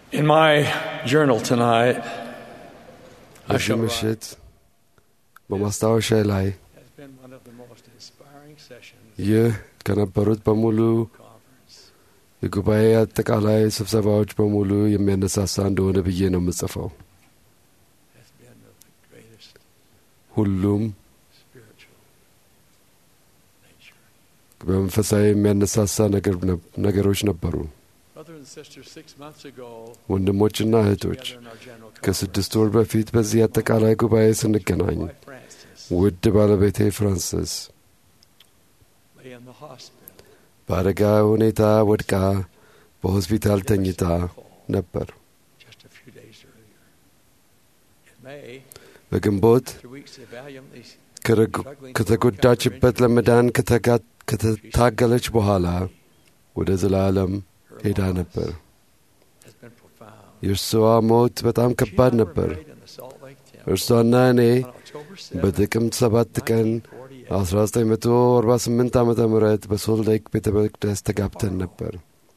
In my journal tonight, I በዚህ shall write, ምሽት በማስታወሻ ላይ has been one of the most inspiring sessions ይህ ከነበሩት በሙሉ conference. የጉባኤ አጠቃላይ ስብሰባዎች በሙሉ የሚያነሳሳ እንደሆነ ብዬ ነው የምጽፈው። Has been of the greatest ሁሉም spiritual nature. በመንፈሳዊ የሚያነሳሳ ነገር ነብ- ነገሮች ነበሩ። Brothers and sisters, six months ago, ወንድሞችና እህቶች together in our general ከስድስት ወር በፊት በዚህ አጠቃላይ ጉባኤ ስንገናኝ my wife Frances ውድ ባለቤቴ ፍራንስስ lay in the hospital. በአደጋ ሁኔታ ወድቃ በሆስፒታል ተኝታ ነበር። just a few days earlier. In May, በግንቦት after weeks of valiantly ከረግ- ከተጎዳችበት ለመዳን ከተጋ- ከተታገለች በኋላ ወደ ዘላለም her ሄዳ loss ነበር። has been profound. የእርሷ ሞት በጣም She ከባድ and I were ነበር። married in the Salt Lake Temple እርሷና እኔ on October 7th, በጥቅምት ሰባት ቀን 1948. 1948 ዓ ም በሶልት ሌክ ቤተ መቅደስ ተጋብተን ነበር።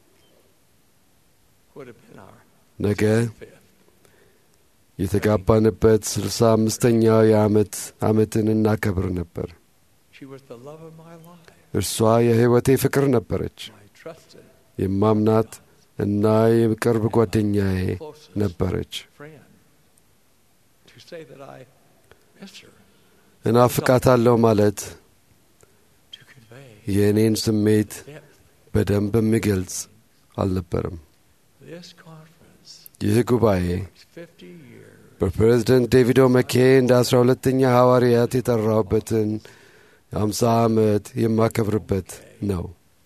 would have been our ነገ 65th. የተጋባንበት ስልሳ አምስተኛው የዓመት ዓመትን እናከብር ነበር። She was the love of my life. እርሷ የሕይወቴ ፍቅር ነበረች። My trusted, የማምናት እና የቅርብ ጓደኛዬ closest ነበረች። friend. To say that I miss her, እናፍቃታለሁ ማለት to convey የእኔን ስሜት depth. በደንብ የሚገልጽ አልነበረም። This conference ይህ ጉባኤ is 50 years በፕሬዝደንት ዴቪድ ኦመኬ እንደ አስራ ሁለተኛ ሐዋርያት የጠራውበትን የአምሳ ዓመት የማከብርበት ነው።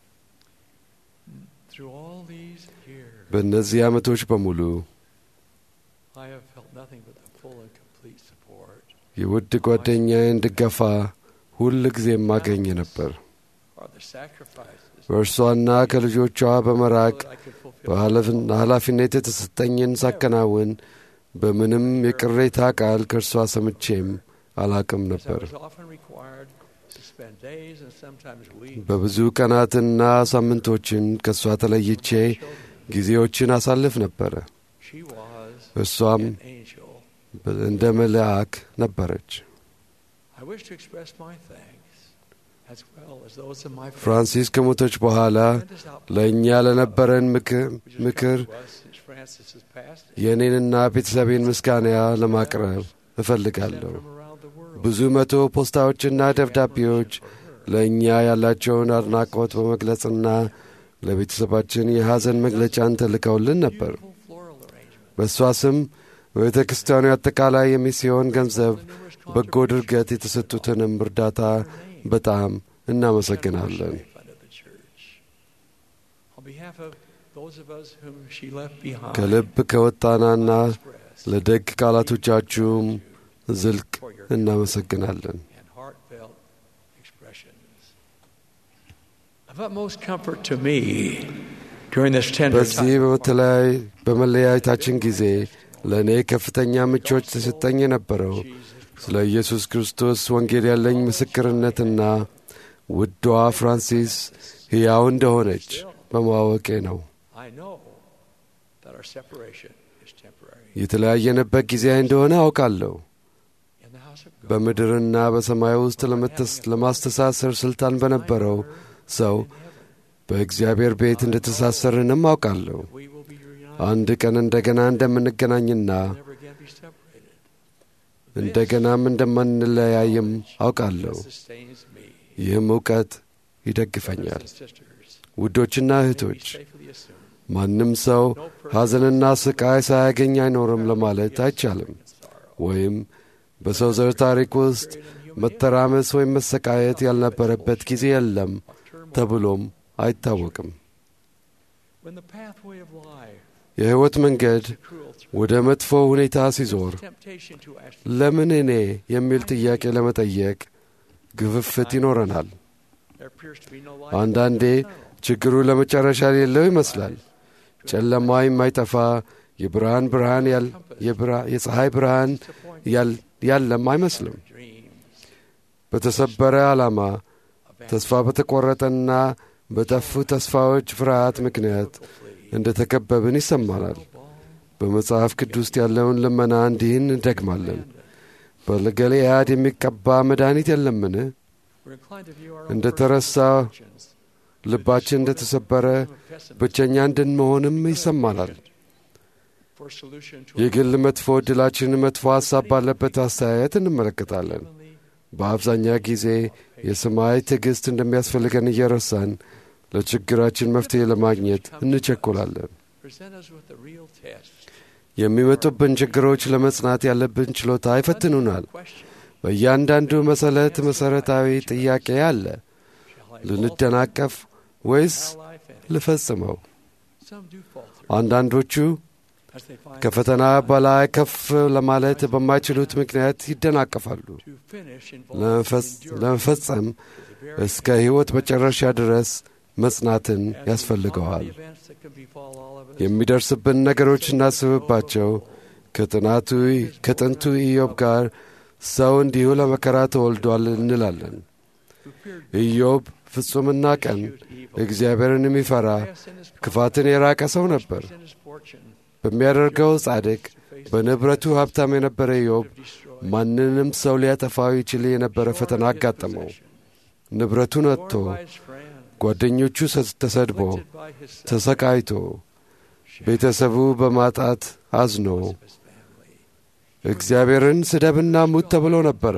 through all these years. በእነዚህ ዓመቶች በሙሉ I have felt nothing but the full and complete support የውድ ጓደኛዬን ድጋፋ ሁል ጊዜ የማገኝ ነበር። or the sacrifices በእርሷና ከልጆቿ በመራቅ so that I could fulfill በኃላፊ- ኃላፊነት የተሰጠኝን ሳከናውን በምንም የቅሬታ ቃል ከእርሷ ሰምቼም አላቅም as I ነበር። was often required to spend days and sometimes weeks በብዙ ቀናትና ሳምንቶችን ከእሷ ተለይቼ ጊዜዎችን አሳልፍ ነበረ። she was እርሷም an angel. በ- እንደ መልአክ ነበረች። I wish to express my thanks as well as those of my ፍራንሲስ ከሞተች በኋላ tremendous outpouring ለእኛ ለነበረን ምክር which has ምክር come to us since Francis has passed የእኔንና ቤተሰቤን ምስጋና ለማቅረብ sent እፈልጋለሁ። from around the world. ብዙ መቶ ፖስታዎችና ደብዳቤዎች ለእኛ ያላቸውን አድናቆት በመግለጽና ለቤተሰባችን የሐዘን መግለጫን ተልከውልን ነበር። Beautiful floral arrangements. በእሷ ስም በቤተ ክርስቲያኑ አጠቃላይ የሚስዮን ገንዘብ The numerous በጎ ድርገት የተሰጡትንም እርዳታ በጣም እናመሰግናለን። funded the church. On behalf of those of us whom she left behind, ከልብ ከወጣናና express ለደግ ቃላቶቻችሁም ዝልቅ እናመሰግናለን። and heartfelt expressions. Of utmost comfort to me during this tender በዚህ time. በመተለያይ በመለያየታችን ጊዜ ለእኔ ከፍተኛ ምቾት ተሰጠኝ የነበረው ስለ ኢየሱስ ክርስቶስ ወንጌል ያለኝ ምስክርነትና ውዷ ፍራንሲስ ሕያው እንደሆነች በማወቄ ነው። I know that our separation is temporary. የተለያየንበት ጊዜ እንደሆነ አውቃለሁ። In the house of God, በምድርና በሰማይ ውስጥ ለመተስ- ለማስተሳሰር ስልጣን በነበረው ሰው በእግዚአብሔር ቤት እንደተሳሰርንም አውቃለሁ። we will be reunited. አንድ ቀን እንደገና እንደምንገናኝና never again be separated. እንደገናም እንደማንለያይም አውቃለሁ። sustains me. ይህም እውቀት Brothers ይደግፈኛል። and sisters, ውዶችና we እህቶች safely assume ማንም ሰው no person ሐዘንና ስቃይ ሳያገኝ አይኖርም ለማለት is አይቻልም። in sorrow. ወይም በሰው ዘር ታሪክ ውስጥ መተራመስ ወይም መሰቃየት ያልነበረበት ጊዜ የለም Of turmoil. ተብሎም አይታወቅም። When the pathway of life የሕይወት መንገድ is cruel through ወደ መጥፎ ሁኔታ ሲዞር temptation to ask ለምን እኔ የሚል ጥያቄ ለመጠየቅ ግፍፍት ይኖረናል። there appears to be no light አንዳንዴ ችግሩ ለመጨረሻ የሌለው ይመስላል። ጨለማ የማይጠፋ የብርሃን ብርሃን ያል- የብርሃ- የፀሐይ ብርሃን ያል- ያለም አይመስልም። dreams በተሰበረ ዓላማ ተስፋ በተቆረጠና በጠፉ ተስፋዎች ፍርሃት ምክንያት እንደ ተከበብን ይሰማናል። በመጽሐፍ ቅዱስ ያለውን ልመና እንዲህን እንደግማለን። በገለዓድ የሚቀባ መድኃኒት የለምን? እንደ ተረሳ ልባችን እንደ ተሰበረ ብቸኛ እንድንመሆንም ይሰማናል። የግል መጥፎ ዕድላችንን መጥፎ ሐሳብ ባለበት አስተያየት እንመለከታለን። በአብዛኛው ጊዜ የሰማይ ትዕግሥት እንደሚያስፈልገን እየረሳን ለችግራችን መፍትሔ ለማግኘት እንቸኮላለን። የሚመጡብን ችግሮች ለመጽናት ያለብን ችሎታ ይፈትኑናል። በእያንዳንዱ መሰረት መሠረታዊ ጥያቄ አለ። ልንደናቀፍ ወይስ ልፈጽመው? አንዳንዶቹ ከፈተና በላይ ከፍ ለማለት በማይችሉት ምክንያት ይደናቀፋሉ። ለመፈጸም እስከ ሕይወት መጨረሻ ድረስ መጽናትን ያስፈልገዋል። የሚደርስብን ነገሮች እናስብባቸው። ከጥናቱ ከጥንቱ ኢዮብ ጋር ሰው እንዲሁ ለመከራ ተወልዷል እንላለን። ኢዮብ ፍጹምና ቀን እግዚአብሔርን የሚፈራ ክፋትን የራቀ ሰው ነበር። በሚያደርገው ጻድቅ፣ በንብረቱ ሀብታም የነበረ ኢዮብ ማንንም ሰው ሊያጠፋው ይችል የነበረ ፈተና አጋጠመው። ንብረቱን አጥቶ፣ ጓደኞቹ ተሰድቦ፣ ተሰቃይቶ፣ ቤተሰቡ በማጣት አዝኖ እግዚአብሔርን ስደብና ሙት ተብሎ ነበረ።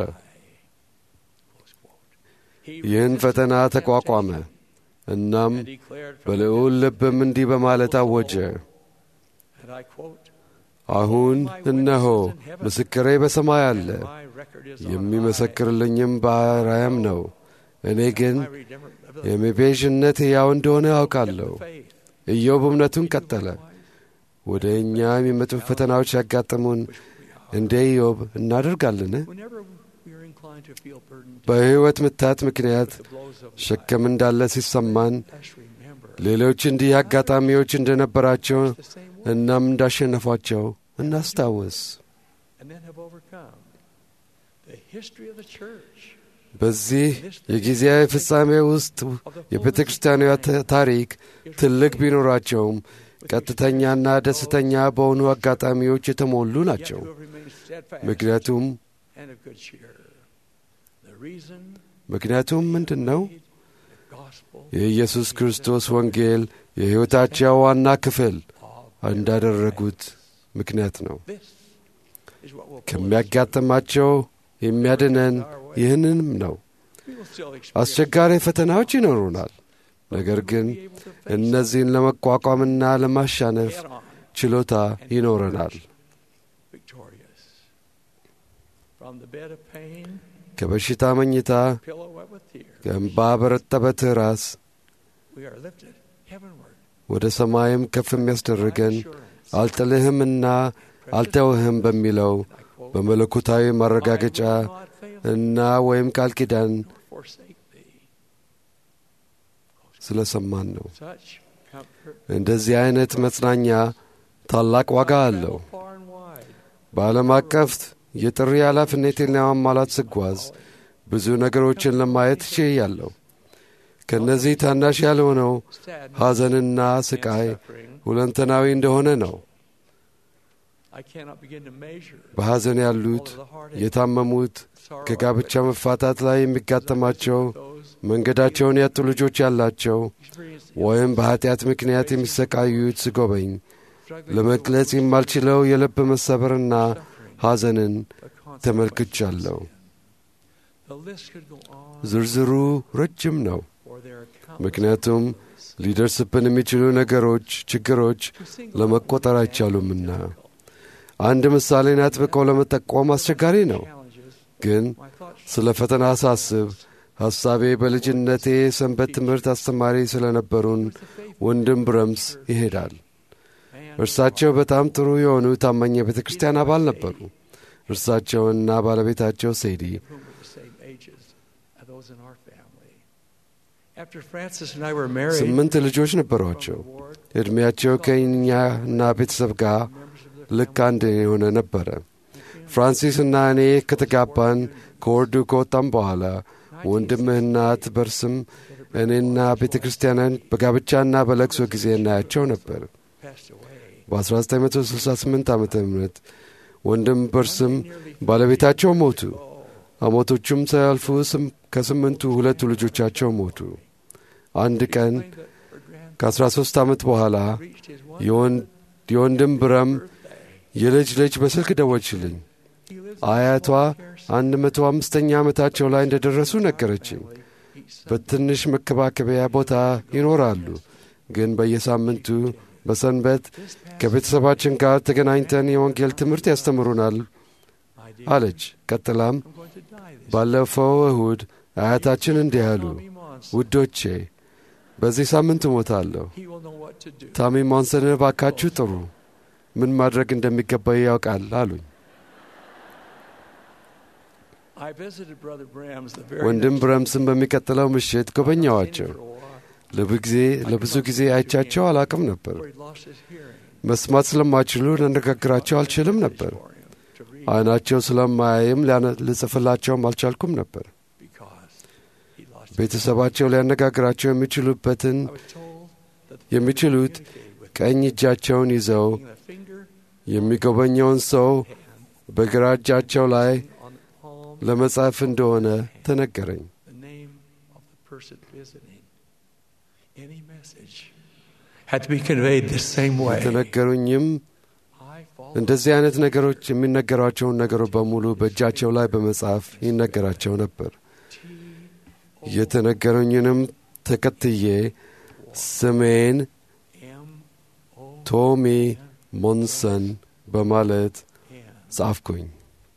ይህን ፈተና ተቋቋመ። እናም በልዑል ልብም እንዲህ በማለት አወጀ፣ አሁን እነሆ ምስክሬ በሰማይ አለ፣ የሚመሰክርልኝም ባሪያም ነው። እኔ ግን የመቤዥነት ሕያው እንደሆነ ያውቃለሁ። ኢዮብ እምነቱን ቀጠለ። ወደ እኛ የሚመጡ ፈተናዎች ያጋጥሙን እንደ ኢዮብ እናደርጋለን? በሕይወት ምታት ምክንያት ሸክም እንዳለ ሲሰማን ሌሎች እንዲህ አጋጣሚዎች እንደነበራቸው እናም እንዳሸነፏቸው እናስታውስ። በዚህ የጊዜያዊ ፍጻሜ ውስጥ የቤተ ክርስቲያኗ ታሪክ ትልቅ ቢኖራቸውም ቀጥተኛና ደስተኛ በሆኑ አጋጣሚዎች የተሞሉ ናቸው። ምክንያቱም ምክንያቱም ምንድን ነው? የኢየሱስ ክርስቶስ ወንጌል የሕይወታቸው ዋና ክፍል እንዳደረጉት ምክንያት ነው። ከሚያጋጥማቸው የሚያድነን ይህንንም ነው። አስቸጋሪ ፈተናዎች ይኖሩናል። ነገር ግን እነዚህን ለመቋቋምና ለማሻነፍ ችሎታ ይኖረናል። ከበሽታ መኝታ ከእንባ በረጠበ ትራስ ወደ ሰማይም ከፍ የሚያስደርገን አልጥልህምና አልተውህም በሚለው በመለኮታዊ ማረጋገጫ እና ወይም ቃል ኪዳን ስለ ሰማን ነው። እንደዚህ አይነት መጽናኛ ታላቅ ዋጋ አለው። በዓለም አቀፍ የጥሪ ኃላፊነቴን ለማሟላት ስጓዝ ብዙ ነገሮችን ለማየት ችያለሁ። ከእነዚህ ታናሽ ያልሆነው ሐዘንና ስቃይ ሁለንተናዊ እንደሆነ ነው። በሐዘን ያሉት፣ የታመሙት፣ ከጋብቻ መፋታት ላይ የሚጋጠማቸው፣ መንገዳቸውን ያጡ ልጆች ያላቸው ወይም በኀጢአት ምክንያት የሚሰቃዩት ስጎበኝ ለመግለጽ የማልችለው የልብ መሰበርና ሐዘንን ተመልክቻለሁ። ዝርዝሩ ረጅም ነው። ምክንያቱም ሊደርስብን የሚችሉ ነገሮች፣ ችግሮች ለመቆጠር አይቻሉምና አንድ ምሳሌን አጥብቆ ለመጠቆም አስቸጋሪ ነው። ግን ስለ ፈተና ሳስብ ሐሳቤ በልጅነቴ ሰንበት ትምህርት አስተማሪ ስለ ነበሩን ወንድም ብረምስ ይሄዳል። እርሳቸው በጣም ጥሩ የሆኑ ታማኝ የቤተ ክርስቲያን አባል ነበሩ። እርሳቸውና ባለቤታቸው ሴዲ ስምንት ልጆች ነበሯቸው። ዕድሜያቸው ከእኛና ቤተሰብ ጋር ልክ አንድ የሆነ ነበረ። ፍራንሲስ እና እኔ ከተጋባን ከወርዱ ከወጣም በኋላ ወንድምህና ትበርስም እኔና ቤተ ክርስቲያንን በጋብቻና በለቅሶ ጊዜ እናያቸው ነበር። በ1968 ዓ ም ወንድም በርስም ባለቤታቸው ሞቱ። ዓመቶቹም ሳያልፉ ከስምንቱ ሁለቱ ልጆቻቸው ሞቱ። አንድ ቀን ከ13 ዓመት በኋላ የወንድም ብረም የልጅ ልጅ በስልክ ደወችልኝ። አያቷ አንድ መቶ አምስተኛ ዓመታቸው ላይ እንደ ደረሱ ነገረችኝ። በትንሽ መከባከቢያ ቦታ ይኖራሉ፣ ግን በየሳምንቱ በሰንበት ከቤተሰባችን ጋር ተገናኝተን የወንጌል ትምህርት ያስተምሩናል አለች። ቀጥላም ባለፈው እሁድ አያታችን እንዲህ አሉ፣ ውዶቼ በዚህ ሳምንት እሞታለሁ። ታሚ ሞንሰንን ባካችሁ ጥሩ፣ ምን ማድረግ እንደሚገባው ያውቃል አሉኝ። ወንድም ብረምስን በሚቀጥለው ምሽት ጎበኛዋቸው። ለብዙ ጊዜ አይቻቸው አላቅም ነበር። መስማት ስለማይችሉ ልነጋግራቸው አልችልም ነበር። ዓይናቸው ስለማያይም ልጽፍላቸውም አልቻልኩም ነበር። ቤተሰባቸው ሊያነጋግራቸው የሚችሉበትን የሚችሉት ቀኝ እጃቸውን ይዘው የሚጎበኘውን ሰው በግራ እጃቸው ላይ ለመጻፍ እንደሆነ ተነገረኝ። የተነገሩኝም እንደዚህ አይነት ነገሮች የሚነገሯቸውን ነገሮች በሙሉ በእጃቸው ላይ በመጻፍ ይነገራቸው ነበር። የተነገሩኝንም ተከትዬ ስሜን ቶሚ ሞንሰን በማለት ጻፍኩኝ።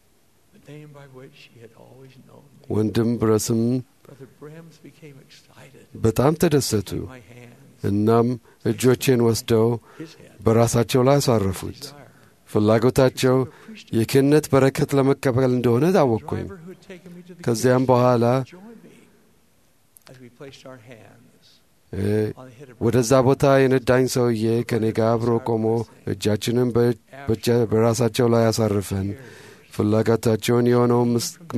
ወንድም ብረስም በጣም ተደሰቱ። እናም እጆቼን ወስደው በራሳቸው ላይ አሳረፉት። ፍላጎታቸው የክህነት በረከት ለመቀበል እንደሆነ ታወቅኩኝ። ከዚያም በኋላ ወደዛ ቦታ የነዳኝ ሰውዬ ከእኔ ጋር አብሮ ቆሞ እጃችንን በራሳቸው ላይ አሳርፈን ፍላጎታቸውን የሆነውን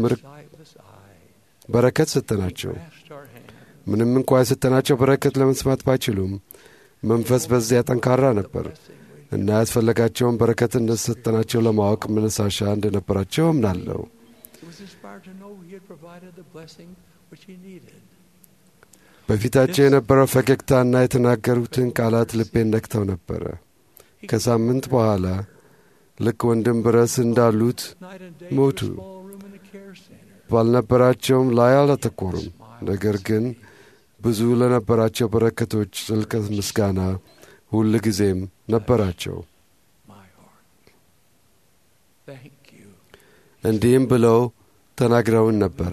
በረከት ሰጠናቸው። ምንም እንኳ የሰጠናቸው በረከት ለመስማት ባይችሉም መንፈስ በዚያ ጠንካራ ነበር እና ያስፈለጋቸውን በረከት እንደሰጠናቸው ለማወቅ መነሳሻ እንደነበራቸው እምናለሁ። በፊታቸው የነበረው ፈገግታና የተናገሩትን ቃላት ልቤን ነክተው ነበረ። ከሳምንት በኋላ ልክ ወንድም ብረስ እንዳሉት ሞቱ። ባልነበራቸውም ላይ አላተኮሩም። ነገር ግን ብዙ ለነበራቸው በረከቶች ጥልቅ ምስጋና ሁል ጊዜም ነበራቸው። እንዲህም ብለው ተናግረውን ነበረ።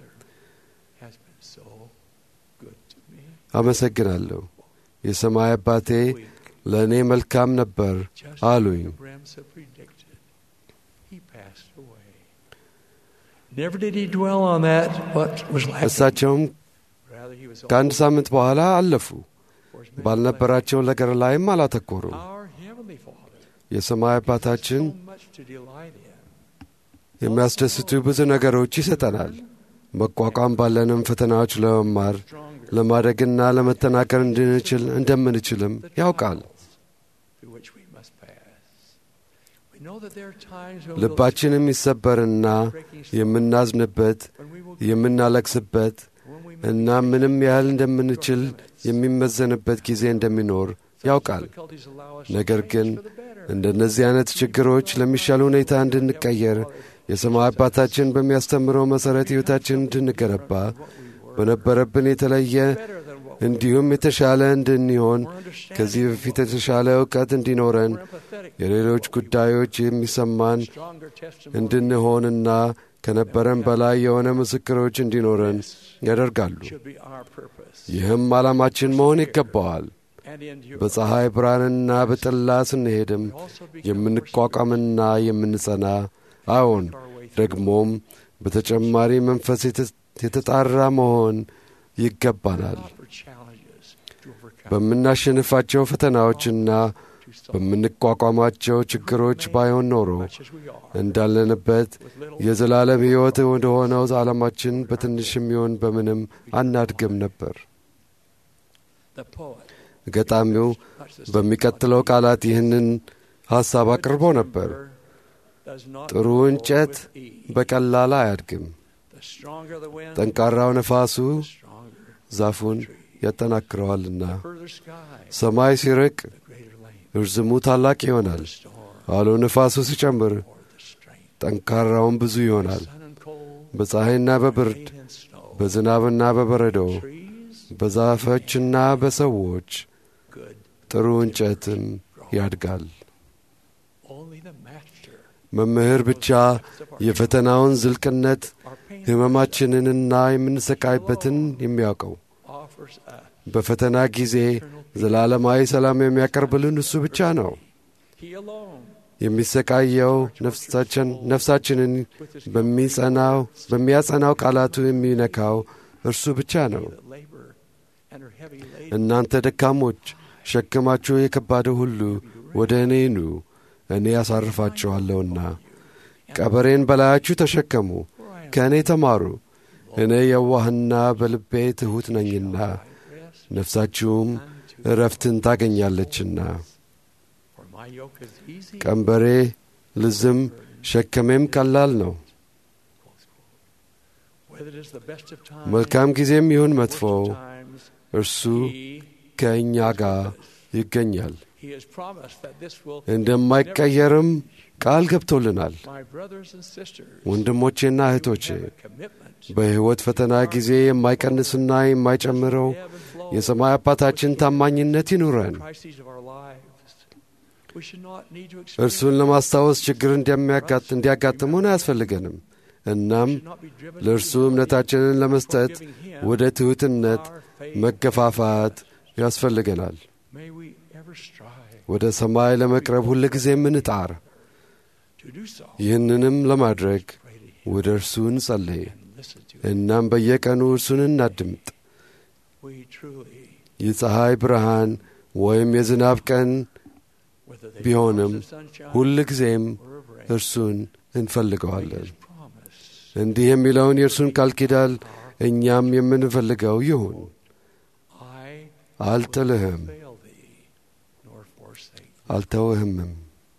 አመሰግናለሁ። የሰማይ አባቴ ለእኔ መልካም ነበር አሉኝ። እሳቸውም ከአንድ ሳምንት በኋላ አለፉ። ባልነበራቸው ነገር ላይም አላተኮሩም። የሰማይ አባታችን የሚያስደስቱ ብዙ ነገሮች ይሰጠናል። መቋቋም ባለንም ፈተናዎች ለመማር ለማደግና ለመተናገር እንድንችል እንደምንችልም ያውቃል። ልባችን የሚሰበርና የምናዝንበት የምናለቅስበት እና ምንም ያህል እንደምንችል የሚመዘንበት ጊዜ እንደሚኖር ያውቃል። ነገር ግን እንደነዚህ አይነት ችግሮች ለሚሻል ሁኔታ እንድንቀየር የሰማይ አባታችን በሚያስተምረው መሠረት ሕይወታችን እንድንገነባ በነበረብን የተለየ እንዲሁም የተሻለ እንድንሆን ከዚህ በፊት የተሻለ እውቀት እንዲኖረን የሌሎች ጉዳዮች የሚሰማን እንድንሆንና ከነበረን በላይ የሆነ ምስክሮች እንዲኖረን ያደርጋሉ። ይህም ዓላማችን መሆን ይገባዋል። በፀሐይ ብርሃንና በጥላ ስንሄድም የምንቋቋምና የምንጸና አዎን፣ ደግሞም በተጨማሪ መንፈስ የተጣራ መሆን ይገባናል። በምናሸንፋቸው ፈተናዎችና በምንቋቋማቸው ችግሮች ባይሆን ኖሮ እንዳለንበት የዘላለም ሕይወት ወደሆነው ዓለማችን በትንሽ የሚሆን በምንም አናድግም ነበር። ገጣሚው በሚቀጥለው ቃላት ይህንን ሐሳብ አቅርቦ ነበር። ጥሩ እንጨት በቀላል አያድግም። ጠንካራው ነፋሱ ዛፉን ያጠናክረዋልና፣ ሰማይ ሲርቅ እርዝሙ ታላቅ ይሆናል። አውሎ ነፋሱ ሲጨምር ጠንካራውን ብዙ ይሆናል። በፀሐይና በብርድ በዝናብና በበረዶ በዛፎችና በሰዎች ጥሩ እንጨትም ያድጋል። መምህር ብቻ የፈተናውን ዝልቅነት ሕመማችንንና የምንሰቃይበትን የሚያውቀው በፈተና ጊዜ ዘላለማዊ ሰላም የሚያቀርብልን እሱ ብቻ ነው። የሚሰቃየው ነፍሳችንን በሚጸናው በሚያጸናው ቃላቱ የሚነካው እርሱ ብቻ ነው። እናንተ ደካሞች ሸክማችሁ የከባደ ሁሉ ወደ እኔ ኑ፣ እኔ ያሳርፋችኋለሁና። ቀበሬን በላያችሁ ተሸከሙ፣ ከእኔ ተማሩ፣ እኔ የዋህና በልቤ ትሑት ነኝና ነፍሳችሁም እረፍትን ታገኛለችና። ቀንበሬ ልዝም ሸከሜም ቀላል ነው። መልካም ጊዜም ይሁን መጥፎ እርሱ ከእኛ ጋር ይገኛል። እንደማይቀየርም ቃል ገብቶልናል። ወንድሞቼና እህቶቼ በሕይወት ፈተና ጊዜ የማይቀንስና የማይጨምረው የሰማይ አባታችን ታማኝነት ይኑረን። እርሱን ለማስታወስ ችግር እንዲያጋጥሙን አያስፈልገንም። እናም ለእርሱ እምነታችንን ለመስጠት ወደ ትሑትነት መገፋፋት ያስፈልገናል። ወደ ሰማይ ለመቅረብ ሁል ጊዜ እንጣር። ይህንንም ለማድረግ ወደ እርሱ እንጸልይ። እናም በየቀኑ እርሱን እናድምጥ። የፀሐይ ብርሃን ወይም የዝናብ ቀን ቢሆንም ሁል ጊዜም እርሱን እንፈልገዋለን። እንዲህ የሚለውን የእርሱን ቃል ኪዳን እኛም የምንፈልገው ይሁን። አልጥልህም፣ አልተውህምም።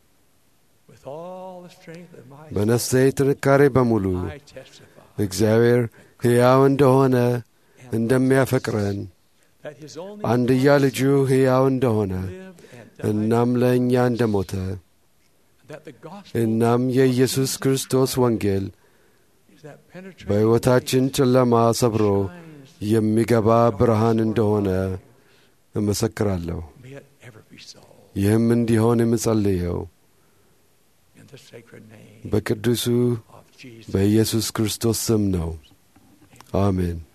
በነፍሴ ጥንካሬ በሙሉ እግዚአብሔር ሕያው እንደሆነ እንደሚያፈቅረን አንድያ ልጁ ሕያው እንደሆነ እናም ለእኛ እንደ ሞተ እናም የኢየሱስ ክርስቶስ ወንጌል በሕይወታችን ጨለማ ሰብሮ የሚገባ ብርሃን እንደሆነ እመሰክራለሁ። ይህም እንዲሆን የምጸልየው በቅዱሱ በኢየሱስ ክርስቶስ ስም ነው። አሜን።